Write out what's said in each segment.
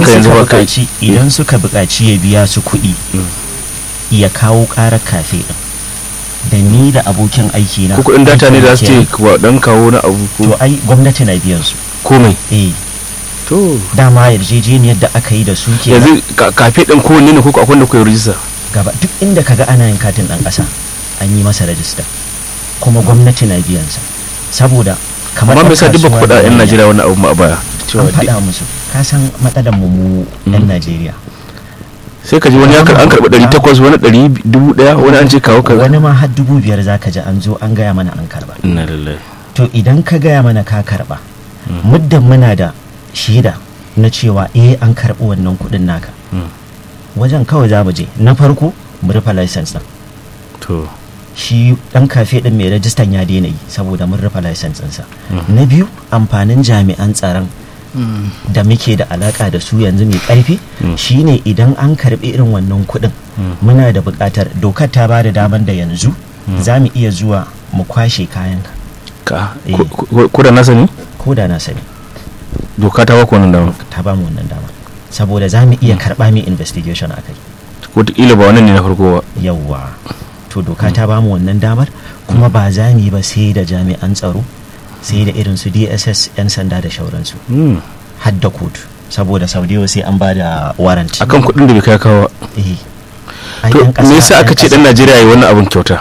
haka yanzu suka ba kai buƙaci idan suka buƙaci ya biya su kuɗi ya kawo ƙarar kafe ɗin da ni da abokin aiki na ko kuɗin data ne da su ce aikin wa dan kawo na abu kenan. to ko ai gwamnati na biyan su komai eh to dama yarjejeniyar da aka yi da su ke yanzu ka- kafe din kowanne ne ko akwai da kuwa rijista gaba duk inda kaga ana yin katin ɗan ƙasa an yi masa rajista kuma gwamnati na biyan sa saboda kamar amma me yasa ɗan duk ba ku kasuwa faɗa da yan manya. Najeriya wannan abu ma a baya cewa an duk- faɗa musu ka san matsalar mu mu yan Najeriya sai ka ji wani ya kar- an karɓi ɗari takwas wani ɗari dubu ɗaya wani an ce kawo kaza wani ma har dubu biyar zaka ji an zo an gaya mana an karba inna lillahi to idan ka gaya mana ka karba muddin muna da shaida na cewa eh an karbi wannan kuɗin naka Mm. wajen kawai za mu je na farko mu rufe license din to shi dan kafe din mai rajistan ya daina yi saboda mun rufe license ɗinsa Mhm. na biyu amfanin jami'an tsaron da muke da alaka da su yanzu mai karfi Mm. shine idan an karbi irin wannan kuɗin Mm. muna da buƙatar dokar ta ba da daman da yanzu za mu iya zuwa mu kwashe kayan ka Eh. ko- ko ko da na sani ko da na sani doka ta baka wannan dama ta ba mu wannan dama saboda za mu iya karɓa mai investigation a kai wataƙila ba wannan ne na farko ba yawwa to doka ta ba mu wannan damar kuma ba za mu yi ba sai da jami'an tsaro sai da irin su dss 'yan sanda da shauransu Hmm. har da kotu saboda sau da yawa sai an ba da warrant akan kuɗin da bai kai kawo ba. eh Ai, to 'yan ƙasa- me yasa aka 'yan ce dan ƙasa Najeriya yi wannan abun kyauta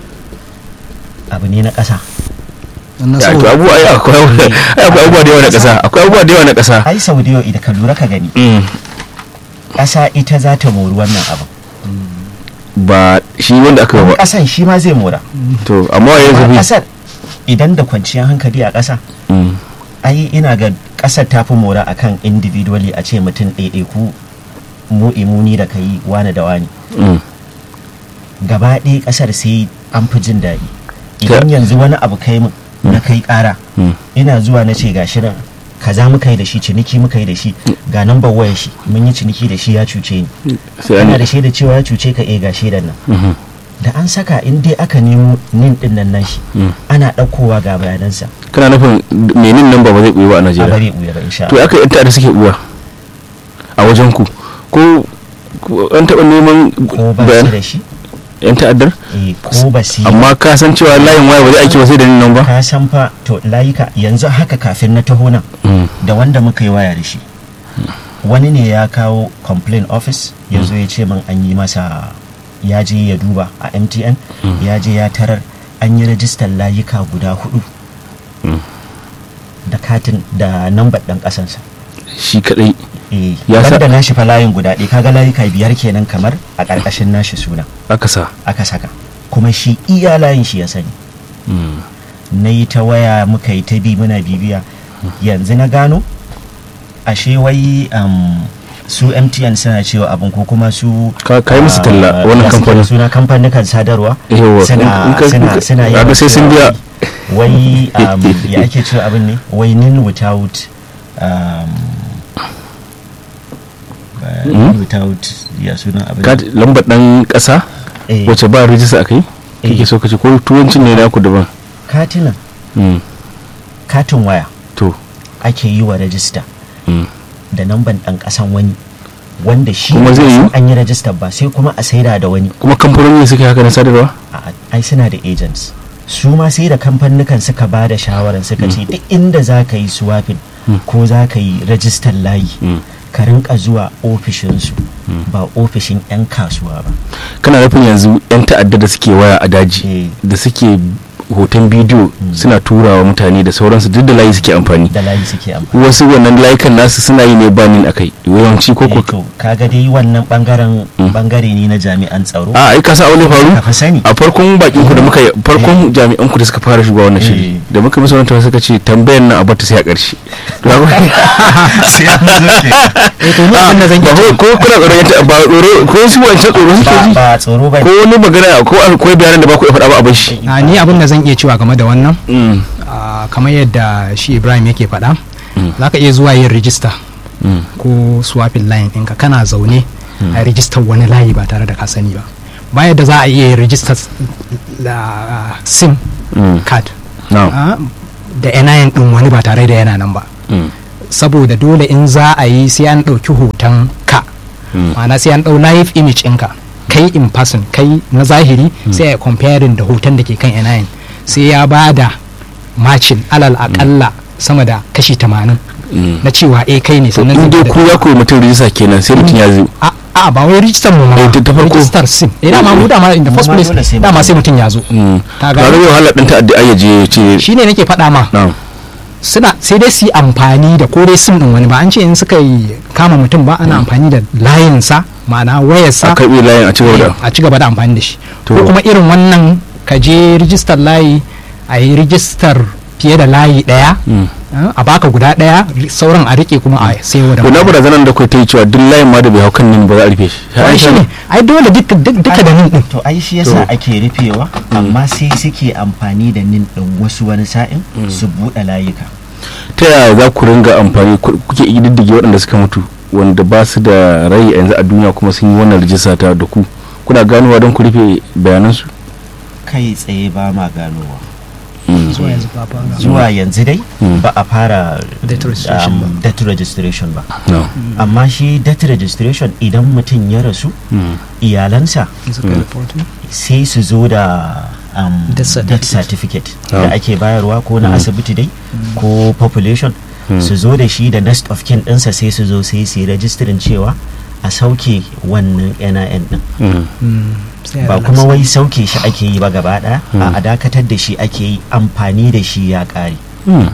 abu ne na ƙasa na ya to so abu ai akwai ai akwai abubuwa da yawa na ƙasa akwai abubuwa da yawa na ƙasa ai sau da yawa idan ka lura ka gani Mm. ƙasa ita za ta mori wannan abu ba shi wanda aka yi ba ƙasan shi ma zai mora to amma wa yanzu Amma bi ƙasar idan da kwanciyar hankali a ƙasa Mm. ai ina ga ƙasar ta fi mora akan individually a ce mutum ɗaiɗaiku mu imuni da kai wani da wani Mm. gaba ɗaya ƙasar sai an fi jin daɗi idan yanzu wani abu kai min na kai ƙara Mm. ina zuwa na ce gashi nan kaza muka yi da shi ciniki muka yi da shi ga nambar wayar shi mun yi ciniki da shi ya cuce ni sai an kana da shaida cewa ya cuce ka eh ga shaidan nan Mhm. da an saka in dai aka nemo nin din nan nashi Mm. ana ɗaukowa ga bayanansa kana nufin menin nan ba ba zai ɓuyi ba a a Najeriya bare ɓuya ba insha to Allah aka yanta da suke ɓuwa a wajen ku ko ko an taɓa neman ko ba su bayan da shi yan ta'addar eh ko ba su yi amma ka san cewa layin waya ba zai aiki ba sai da nan ba ka san fa to layuka yanzu haka kafin na taho nan Mm. da wanda muka yi waya da shi wani ne ya kawo complaint office ya zo ya ce min an yi masa ya je ya duba a mtn ya je ya tarar an yi rajistar layuka guda hudu Mm. da katin da nambar ɗan ƙasansa shi kadai eh Ya sa- banda nashi fa layin guda ɗaya kaga layuka biyar kenan kamar a ƙarƙashin nashi suna aka sa aka saka kuma shi iya layin shi ya sani Mm. na yi ta waya muka yi ta bi muna bibiya yanzu na gano ashe wai um, su mtn suna cewa abin ko kuma su Ka- ka yi musu talla ah, wannan ya suke da kamfanin. suna kamfanin sadarwa Yawwa, suna in ka- suna in ka- suna kaga yawan sai sun cewa biya. wai um, ya ake cewa abin ne wai nin without um, ba- Hmm? without ya suna abin Ka- lambar dan kasa Eh, wacce ba rijista a kai Eh. kake so kace ko turancin ne naku daban katinan Mm. katin waya to ake yi wa rajista Mm. da namban ɗan ƙasan wani wanda shi Kuma zai bai san yiwu? an yi rajistar ba sai kuma a saida da wani kuma kamfanoni suke haka na sadarwa a ai suna da agents su ma sai da kamfanukan suka ba da shawarar suka ce duk inda za ka yi swapping ko za ka yi rajistar layi Mm. ka rinka zuwa ofishinsu ba ofishin 'yan kasuwa ba kana nufin yanzu yan ta'adda da suke waya a daji Eh. da suke hoton bidiyo suna turawa mutane da sauransu duk da layi suke amfani da layi suke amfani wasu wannan layukan nasu suna yi ne banin akai yawanci ko Eh, ko to kaga dai wannan bangaren bangare ne na jami'an tsaro a ai ka san aure faru ka fa sani a farkon bakin ku da muka yi farkon jami'an ku da suka fara shigowa wannan shiri Eh. da muka musu wannan tambaya suka ce tambayar nan a bata sai a ƙarshe To, ga- sai an zo ke eh to ni abin da zan ba iya ko ko kuna tsoron yanta ba tsoro ko su wancan tsoro suke ba ji ba tsoro ba ko wani magana ko akwai bayanan da ba ku iya faɗa ba a bar shi a ni abin da zan iya cewa game da wannan Mm, ah, kamar yadda shi ibrahim yake faɗa Mm. za ka iya zuwa yin rijista mm, ko swapping line ɗinka kana zaune a rijistar wani layi ba tare da ka sani ba ba yadda za a iya yin rijistar da sim mm. card Now, ah, da NIN ɗin wani ba tare da yana nan ba mm, saboda dole in za a yi sai an ɗauki hoton ka Mm. ma'ana sai an ɗau live image ɗinka kai in person kai na zahiri sai a comparing da hoton da ke kan NIN sai ya ba da macin alal akalla sama da kashi 80 Mm. na cewa eh kai ne to sannan in zai dai ba da- ku ya koyi mutum rijista kenan sai mutum ya zo a a ba wai rijistar mu ma Eh, ta- ta farko. rijistar sim eh dama mu dama in the Mu first ma place dole sai dama mutum. sai mutum ya zo Mm. Ka tare gane? da wahala ɗin ta'addi ai ya je ya ce shine nake faɗa ma na suna sai dai su yi amfani da ko dai sim din wani ba an ce in suka yi kama mutum ba ana amfani da layinsa ma'ana a wayarsa karɓe layin a cigaba da a ci gaba da amfani da shi To. ko kuma irin wannan ka je rijistar layi a yi rijistar fiye da layi ɗaya Mm. eh, a baka guda ɗaya ri- sauran a rike kuma a sayo da to na barazanar da kai ta yi cewa duk layin ma da bai hau kan nin ba za a rufe shi wani shi ne ai dole duka duk- duka da nin din to ai shi yasa To. ake rufewa amma sai suke amfani da nin din wasu wani sa'in su buɗe layuka ta yaya za ku ringa amfani ku- kuke ididdige waɗanda suka mutu wanda ba su da rai a yanzu a duniya kuma sun yi wannan rijista ta da ku kuna ganowa don ku rufe bayanansu kai tsaye ba ma ganowa Mm. zuwa yanzu ba fara. zuwa yanzu dai Mm. ba a fara Death registration um, ba. death registration ba No. amma shi death registration idan mutum ya rasu Mm. iyalansa Suka Mm. reporting. sai su zo da um, Death death certificate. certificate Ah. da ake bayarwa ko na Mm. asibiti dai ko population Mm. su zo da shi da next of kin ɗinsa sai su zo sai su yi rajistirin cewa a sauke wannan NIN din Mm. Mm, sai a ba relax. kuma wai sauke shi ake yi ba gaba ɗaya Mm. a dakatar da shi ake yi amfani da shi ya ƙare Mm.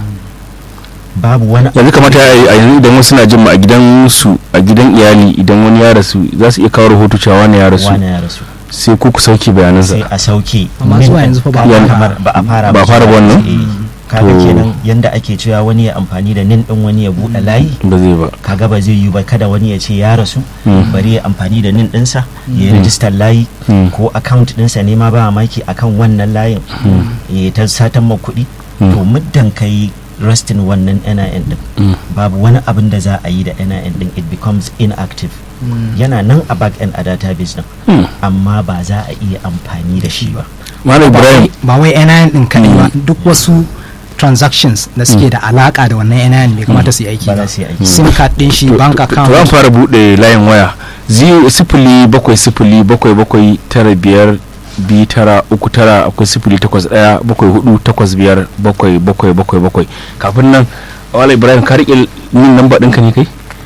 babu wani yanzu kamata ya yi a yanzu idan wasu na jin ma a gidan su a gidan iyali idan wani ya rasu za su iya kawo rahoto cewa wani ya rasu wani ya rasu sai ku ku sauke sai bayanansa a sauke Amma min zuwa ɗin. yanzu fa ba a Kaga fara- kamar ba a fara ba a fara zuwa wannan? yanzu, eh. kaga To- kenan yanda ake cewa wani ya amfani da nin din wani ya buɗe layi ba zai ba kaga ba zai yi ba kada wani ya ce ya rasu Mm. bari ya amfani da nin ɗinsa ya yi rijistar layi Mm. ko account ɗinsa ne ma ba maki akan wannan layin ya ta satan ma kuɗi Mm. to muddan ka yi restin wannan NIN din Mm. babu wani abin da za a yi da NIN din it becomes inactive yana nan a back end a database din Mm. amma ba za a iya amfani da shi ba malam ba ibrahim wai- ba wai NIN din kadai ba duk wasu transactions da suke da alaka da wannan NIN bai kamata su yi aiki ba ba za su yi aiki sim card din shi bank to zan account fara bude layin waya Zi- sifili bakwai sifili bakwai bakwai tara biyar biyu tara uku tara akwai sifili takwas ɗaya bakwai hudu takwas biyar bakwai bakwai bakwai bakwai kafin nan wala ibrahim ka riƙe min namba ɗinka ne kai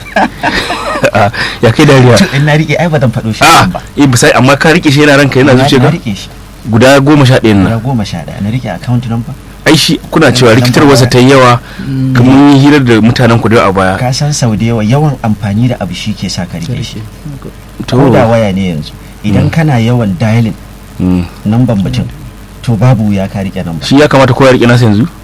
Ah, ya kai dariya to in na rike ai ba zan faɗo shi a ba eh bisa amma ka riƙe shi yana ranka yana Na- zuciya na ka rike shi guda goma sha ɗayan guda nan goma sha ɗaya na rike account number ai shi kuna cewa Namba rikitarwarsa ta yi yawa kamar mun yi hirar da mutanen ku da a baya ka san sau da yawa yawan amfani da abu shi ke sa ka rike shi to ko da waya ne yanzu idan kana yawan dialing mm. namban mutum to babu ya ka rike namba shi ya kamata kowa ya riƙe nasa yanzu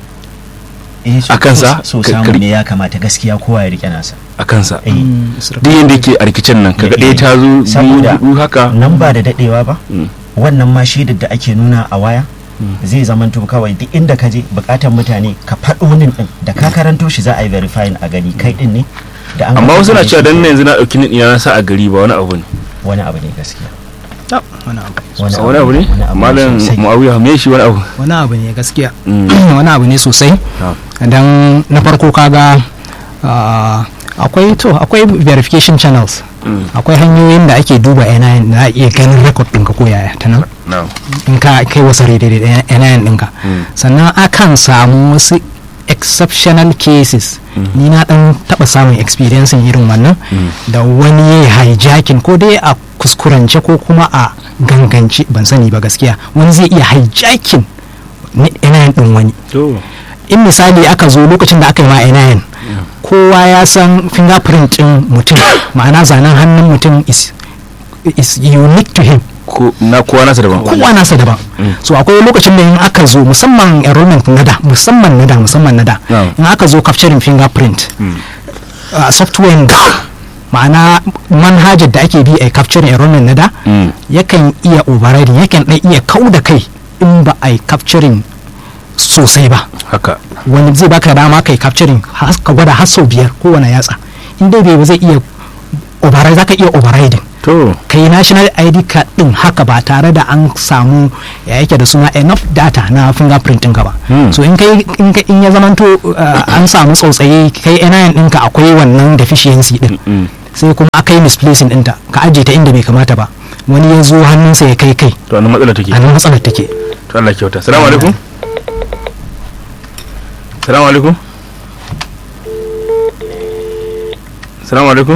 eh so, a kansa? so, so Ka- samu ka- ne ya kamata gaskiya kowa ya rike nasa a kansa eh duk yadda yake a rikicin nan kaga ɗaya ta zo biyu saboda hudu haka nan ba da dadewa ba Mm. wannan ma shaidar da ake nuna a waya zai zamanto kawai duk inda ka je bukatar mutane ka faɗo nin din da ka karanto shi za a yi verifying a gani kai din ne da an amma ga wasu na kai cewa shi dan ne. yanzu na ɗauki nin ina na sa a gari ba wani abu ne wani abu ne gaskiya wani abu wani wani abu ne wani abu malam sosai. muawiya me shi wani abu wani abu ne gaskiya Mm. wani abu ne sosai Ah. don na farko kaga ah, akwai to akwai verification channels Mm. akwai hanyoyin da ake duba NIN da a iya ganin record ɗinka ko yaya ta nan na'am in ka kai wasu daidai da NIN ɗinka Mm. sannan akan samu wasu exceptional cases ni na dan taba samun experience irin wannan da wani ya hijacking ko dai a kuskurance ko kuma a gangance ban sani ba gaskiya wani zai iya hijacking NIN din wani to in misali aka zo lokacin da aka yi ma NIN kowa ya san fingerprint din mutum ma'ana zanen hannun mutum is is unique to him ko na kowa nasa daban kowa nasa daban so akwai lokacin da in aka zo musamman enrollment na da musamman na da musamman na da Yeah. in aka zo capturing fingerprint uh, software da ma'ana manhajar da ake bi a capturing enrollment na da Mm. yakan iya overriding yakan dan iya kau da kai in ba a yi capturing sosai ba haka wani zai baka dama kai capturing has- ka gwada har sau biyar kowane yatsa in dai bai ba zai iya override zaka iya overriding to kai national id card din haka ba tare da an samu ya yake da suna enough data na fingerprint ɗinka ba Hmm. so in kai in ka- in ya zamanto uh, an samu tsautsaye kai NIN ɗinka akwai wannan deficiency din mm. sai kuma aka yi misplacing ɗinta ka ajiye ta inda bai kamata ba wani ya zo hannunsa ya kai kai to annan matsala take a nan matsalar take to Allah kyauta salamu alaikum salamu alaikum salamu alaikum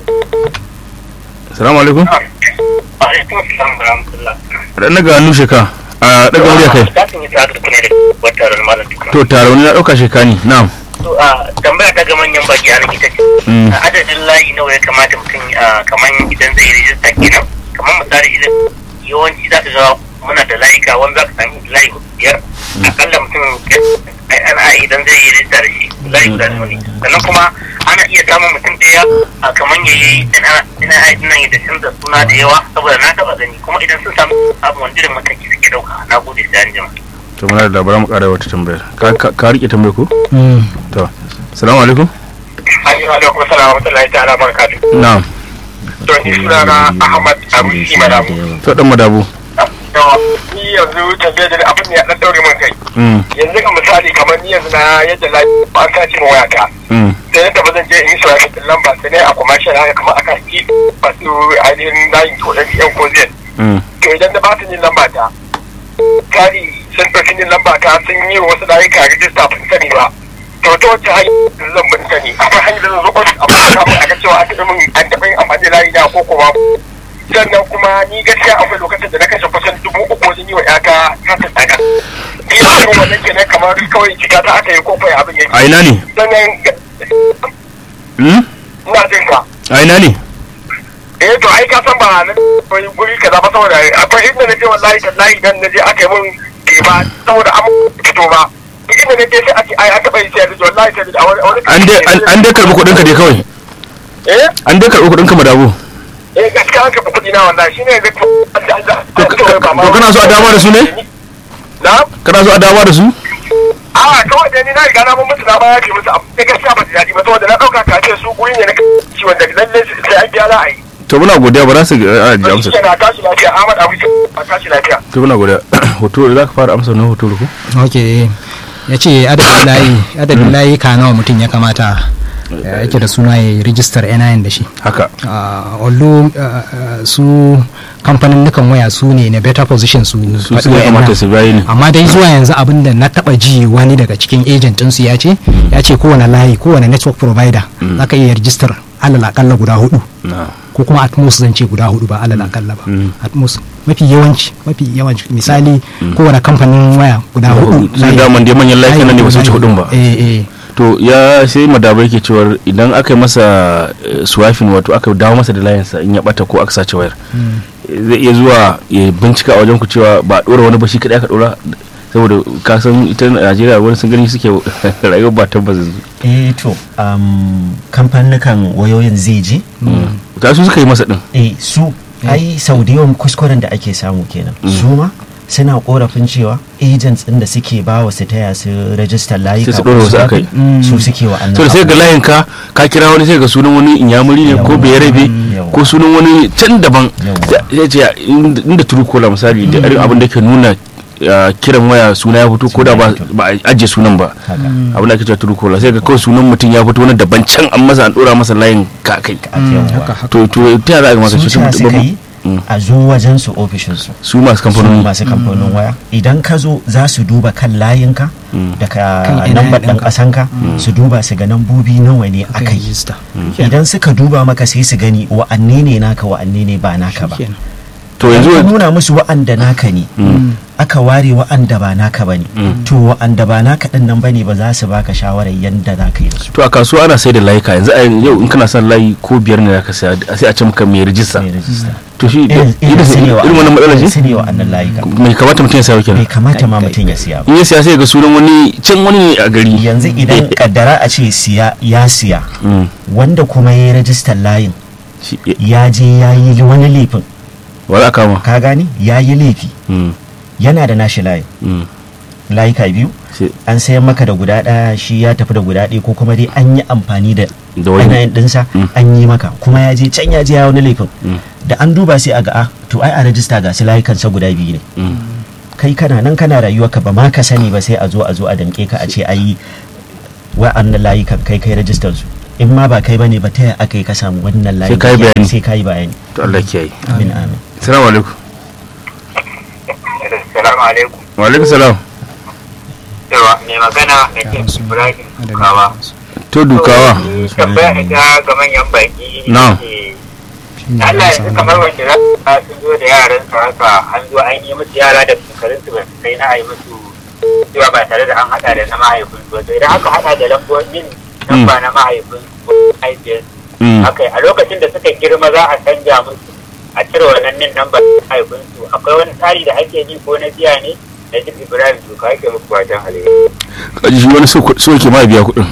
salamu alaikum alaikum salam wa rahmatullah dan daga hannu sheka a daga murya kai za su yi tsada tukune da wata ran malam tukuna to tare wani na dauka shekani na'am to a tambaya ta ga manyan baki a nan ita ce Mm. a adadin layi nawa ya kamata mutum a kamar idan zai rijista kenan kamar misali idan yawanci za ka ga muna da layuka wanda za ka sami layi hudu biyar akalla mutum ana idan zai yi rijista da shi layi guda nawa ne sannan kuma ana iya samun mutum ɗaya a kamar ya yi ina nan da canza suna da yawa saboda na taɓa gani kuma idan sun samu abu wanda irin mataki suke ɗauka na gode sai an jima. to muna da labaran mu kara wata tambayar ka ka- ka rike tambayar ko to salamu alaikum Assalamu alaikum salam wa rahmatullahi ta'ala barakatuh. na'am To ni sunana Ahmad Arusi Madamu. to dan madabu To ni yanzu tambayar da abin da ya dan daure min kai. mm Yanzu ga misali kamar ni yanzu na yadda lafiya ba an sace min wayata. mm Sai yadda ba zan je in yi shawara da lamba sai ne a commercial haka kamar aka yi masu ainihin layin ko ɗan yan ko zai. mm To idan da ba su yin lamba ta. Kari sun ɗauki yin lamba ta sun yi wa wasu layuka rijista ban sani ba. To ta wacce hanyar zan ban sani akwai hanyar da zan zo ofis a kuma samun aka cewa an taɓa min an taɓa yin amfani da layi na ko kuma sannan kuma ni gaskiya akwai lokacin da na kashe kusan dubu uku wajen yi wa ƴata kasa tsaga. Ni a cikin wannan kenan kamar kawai jika ta aka yi ko kai abin yake. a ina ne Sannan mm ina jin ka. a ina ne eh to ai ka san ba na wani guri kaza ba saboda akwai inda na je wallahi tallahi dan na je aka yi mun ke ba saboda an fito ba duk inda na je sai ake ai an taɓa yi sai da wallahi sai da a wani a wani an dai an- an dai karbi kudin ka dai kawai eh an dai karbi kudin ka madabu eh gaskiya an karɓi kuɗi na wallahi shine yanzu ko an da an da To ka- ka- to kana so a dawo da su ne? na kana so a dawo da su a kawai dai ni na riga na mun musu na baya ce musu amma sai gaskiya ba su daɗi ba saboda na ɗauka ka ce su guri ne na ciwon da lalle sai an biya za a yi to muna godiya ba za su a ji amsa shi na tashi lafiya Ahmad Abu a tashi lafiya to muna godiya hoto za ka fara amsa na hoto ko ok ya ce adadin layi adadin layi ka nawa mutum ya kamata ya yake da suna ya yi rijistar NIN da shi haka Ah, although ah, ah, su kamfanin nukan waya su ne na better position su su faɗi suka wa'annan. kamata su bayi ne amma dai zuwa yanzu abin da na taba ji wani daga cikin agent ɗinsu ya ce ya ce kowane layi kowane network provider za ka iya rijistar alal akalla guda hudu na ko kuma atmos zan ce guda hudu ba alal akalla ba Mm. atmos mafi yawanci mafi yawanci misali kowane kamfanin waya guda hudu sai layi- daman dai manyan layukan nan ne ba su wuce layi- hudun ba eh eh to ya sai madaba yake cewar idan aka yi masa eh, swiping wato aka dawo masa da layinsa in ya bata ko aka sace wayar zai iya zuwa ya bincika a wajen ku cewa ba a dora wani ba shi kadai aka dora saboda ka san ita Najeriya wani sun gani suke rayuwar ba tabbas yanzu eh to um, kamfanukan wayoyin zai je ta su suka yi masa din eh su ai sau da yawan kuskuren da ake samu kenan su ma suna korafin cewa agents din da suke ba wa su taya su rajistar layuka Sai su ɗora wasu ko akai. su suke wa so da sai ga layin ka ka kira wani sai ga sunan wani inyamuri ne ko Yawwa. bayarabe Yawwa. ko sunan wani can daban Yawwa. ya ce inda inda turu kola misali da irin abin da ke nuna uh, kiran waya suna ya fito ko da ba ba a ajiye sunan ba haka abin da ake cewa turu kola sai ga kawai sunan mutum ya fito wani daban can an masa an dora masa layin ka kai a yawwa. haka haka to to ta za a ga maka su shi ca suka yi Mm. a zo wajen su ofishin su su masu su kamfanoni masu kamfanin waya idan ka zo za su duba kan layinka da ka Kan ina lambar ɗan ɗinka. ƙasanka su duba su ga nambobi nawa ne aka aka yi yi rijista idan suka duba maka sai su gani wa'anne ne naka wa'anne ne ba naka ba Shikenan. to Idan ka yanzu nuna musu wa'anda naka ne aka ware wa'anda ba naka ba ne to wa'anda ba naka ɗin nan ba ne ba za su baka shawarar yadda za ka yi da su to a kasuwa ana sai da layuka yanzu a yau in kana son layi ko biyar ne zaka saya sai a ce maka mai rijista mai rajista to shi irin irin su ne irin wannan matsala irin ce su ne wa'annan layuka mai kamata mutum ya sayo bai kenan kamata ma Kai, mutum ya siya ba in ya siya sai ga sunan wani can wani ne a gari yanzu idan kaddara a ce siya ya siya Mm. wanda kuma ya yi rajistar layin Shi- ya je ya yi wani laifin wa za a kama ka gane ya yi laifi Mm, yana da nashi layin mm. layuka biyu Sai- an sayan maka da guda ɗaya shi ya tafi da guda ɗaya ko kuma dai an yi amfani da da wani yanayin ɗinsa Mm. an yi maka kuma ya je can ya je ya wani laifin Mm. da an duba sai a ga a to ai a rajista ga su layukansa guda biyu ne kai kana nan kana rayuwa ka ba ma ka sani ba sai a zo a zo a damƙe ka a ce ai wa'annan layukan kai kai rajistar su in ma ba kai bane ba ta yaya aka yi ka samu wannan layi Sai ka yi bayani. sai ka yi bayani to Allah kiyaye amin amin assalamu alaikum Assalamu alaikum. wa alaikum salam Yawa mai magana da ke Ibrahim Kawa. to dukawa Ni tambaya ita ga manyan baki. Na'am. eh, Allah yanzu kamar wanda za su sun zo da yaran su haka an zo an yi musu yara da shekarun su ba su kai na a yi musu cewa ba tare da an hada da na mahaifin su ba. To idan aka hada da lambobin lamba na mahaifin su ko mahaifiyar su Mm. haka a lokacin da suka girma za a canja musu a cire wannan nin namba mahaifin su akwai wani tsari da ake bi ko na biya ne da duk Ibrahim su ka ake muku fatan alheri. kaji shi wani so so yake ma biya kuɗin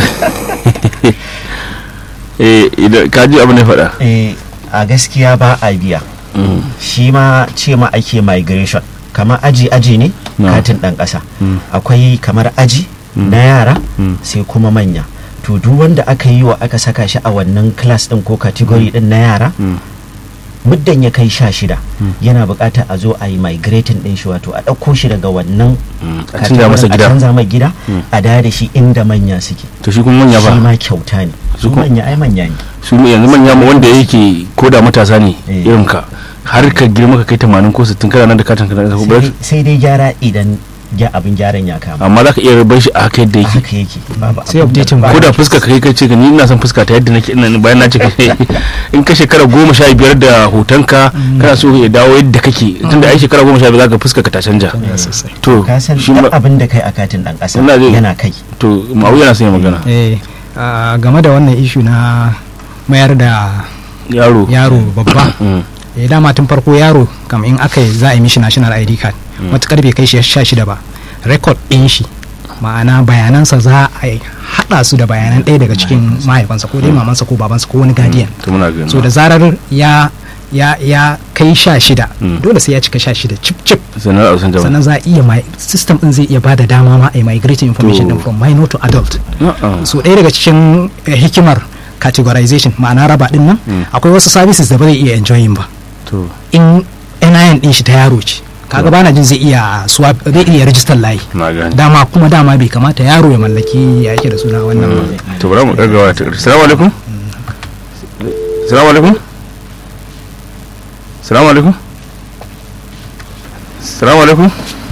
eh idan kaji abin da ya faɗa eh a gaskiya ba a biya shi ma ce ma ake migration kamar aji aji ne No. katin ɗan ƙasa Mm. akwai kamar aji na yara Mm. sai kuma manya to duk wanda aka yi wa aka saka shi a wannan class ɗin ko category ɗin na yara Mm. muddan ya kai sha shida yana buƙatar a zo a yi migrating ɗin shi wato a ɗauko shi daga wannan Mm. a canza masa a gida canza mai gida Mm. a da da shi inda manya suke to shi kuma manya shi ba ma kyauta ne Su su kuma- manya ai manya ne su yanzu manya ma wanda yake ko da matasa ne Eh. irin ka har ka girma ka kai 80 ko 60 kana nan da katin ka na Sai ba dai- sai dai gyara idan ya abin gyaran ya kama amma za ka iya rabar shi a haka yadda a yake haka yake babu Sai abin da updating ba- ko da fuska ka kai kai ce ka ni ina son fuska ta yadda nake ina bayan na ce ka in ka shekara goma sha biyar da hotonka kana so ya dawo yadda kake tunda ai shekara goma sha biyar za ka fuska ka ta canja sosai to ka san shi duk ma abin da kai a katin dan ƙasa Ina jin- yana kai to ma'au yana son ya magana eh ah, game da wannan ishu na mayar da yaro yaro babba Mm. eh dama tun farko yaro kam in aka yi za a yi mishi national id card matukar bai kai shi sha shida ba record ɗin shi ma'ana bayanansa za a yi haɗa su da bayanan ɗaya daga cikin mahaifansa ko dai mamansa ko babansa ko wani guardian to muna gani so da zarar ya ya ya kai sha shida Mm. dole sai ya cika sha shida cip cip sannan a san jama'a sannan za a iya mi- system din zai iya ba da dama ma a yi migrating information To. din from minor to adult A'a. so ɗaya daga cikin eh, hikimar categorization ma'ana raba din nan Mm. akwai wasu services da ba zai iya enjoying ba to in NIN din shi ta yaro ce kaga bana jin zai iya swap zai iya register layi na gani dama kuma dama bai kamata yaro ya mallaki ya yake da suna wannan ba to bari mu ɗaga wa ta ƙarshe salamu alaikum salamu alaikum salamu alaikum salamu alaikum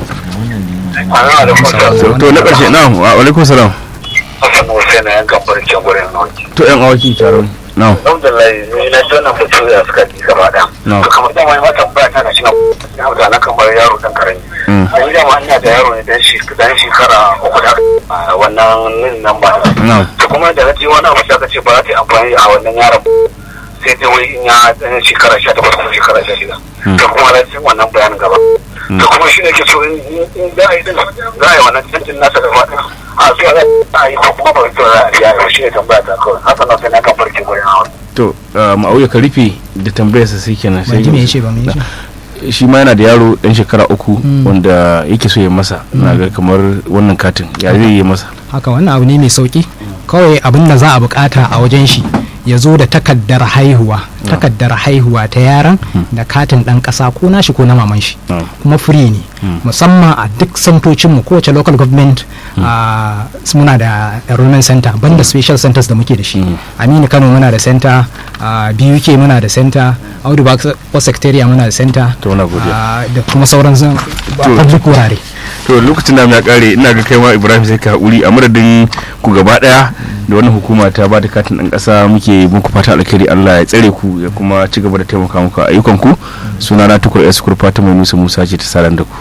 to na ƙarshe na wa alaikum salam Hassan Hussein na yankan farcen gurin nauki. to yan awaki taron na Alhamdulillah ni na ji wannan batu da suka ji gaba da. No. To kamar dama ma tambaya ta na shi na hausa na kan bar yaro dan karami. Mm. Dan dama ina da yaro ne dan shi dan shekara uku da a wannan nin nan ba. na To kuma da na ji wani abu da aka ce ba za ta yi amfani a wannan yaron sai dai wai in ya dan shekara 18 ko shekara 16. Mm. To kuma na ji wannan bayanin gaba. To kuma shi ne ke so in in za a yi din za a yi wannan canjin nasa gaba ɗaya. A zuwa za a yi ko kuma ba wai to za a yi shi ne tambaya ta kawai. Hassan Hussein na kan farcen gurin hawa. to ma'auya ka rufe da tambayarsa sai kenan ba ji me yace ba me yace shi ma yana da yaro dan shekara uku Mm. wanda yake so ya masa na ga kamar wannan katin ya zai yi masa haka wannan abu ne mai sauki kawai abin da za a bukata a wajen shi ya zo da takaddar haihuwa takaddar haihuwa ta yaran da katin dan kasa ko nashi ko na maman shi Mm. kuma free ne musamman a duk santocinmu kowace local government a muna da enrollment center banda special centers da muke da shi aminu kano muna da center a buk muna da center audu ba secretariat muna da center To, muna godiya. ah, da kuma sauran zan- To. public wurare to lokacin da ya kare ina ga kai ma ibrahim sai ka haƙuri a madadin ku gaba daya da wannan hukuma ta ba da katin ɗan ƙasa muke muku fata alkhairi allah ya tsare ku ya kuma ci gaba da taimaka muku a ayyukan ku suna na tukur eskur fata mai musa musa ce ta saran da ku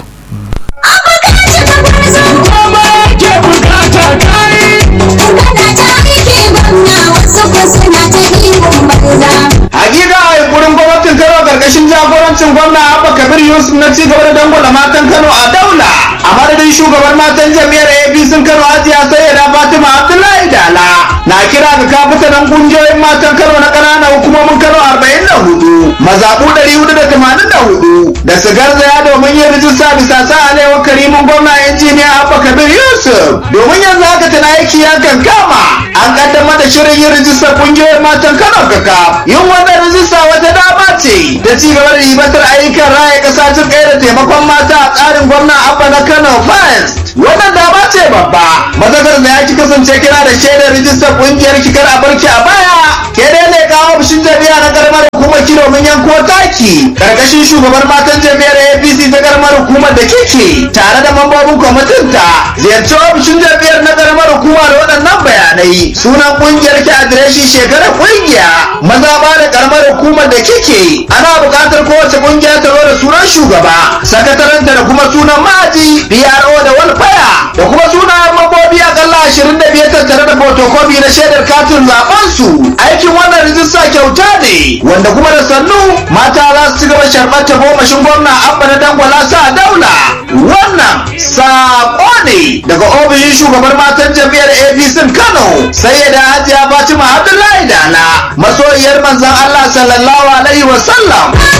hakika a yunkurin gwamnatin kano karkashin jagorancin gwamna abba kabir yusuf na ci gaba da dangwala matan kano a daula a madadin shugaban matan jam'iyyar apc kano hajiya sayyada fatima abdullahi dala na kira ga kafitanan kungiyoyin matan kano na ƙananan hukumomin kano arba'in da hudu mazaɓu ɗari hudu da tamanin da hudu da su garzaya domin yin rijista bisa sa alewar karimin gwamna injiniya abba kabir yusuf domin yanzu haka tana aiki ya kankama an kaddamar da shirin yin rijistar kungiyoyin matan kano kaka yin wannan rijista wata dama ce da ci gaba da ribatar ayyukan raya ƙasa jin kai da taimakon mata a tsarin gwamna abba na kano first wannan dama ce babba mazakar da ya ki kasance kira da shaidar rijistar ƙungiyar kikar a barki a baya ke dai ne kawo ofishin jami'a na karamar hukumar ki domin yanko taki karkashin shugaban matan jami'ar apc ta karamar hukumar da kike tare da mambobin kwamitin ta ziyarci ofishin jami'ar na karamar hukuma da waɗannan bayanai sunan ƙungiyar ki adireshi shekarar ƙungiya maza ba da karamar hukumar da kike ana buƙatar kowace ƙungiya ta zo da sunan shugaba sakataranta da kuma sunan maji PRO da walfaya da kuma sunayen mambobi akalla ashirin da biyar tattare da fotokofi na shaidar katin zaben su aikin wannan rijista kyauta ne wanda kuma da sannu mata za su ci gaba sharɓar ta gomashin gwamna abba na dangwala sa daula wannan saƙo ne daga ofishin shugabar matan jam'iyyar apc kano sai da hajiya fatima abdullahi dala masoyiyar manzon allah sallallahu alaihi wasallam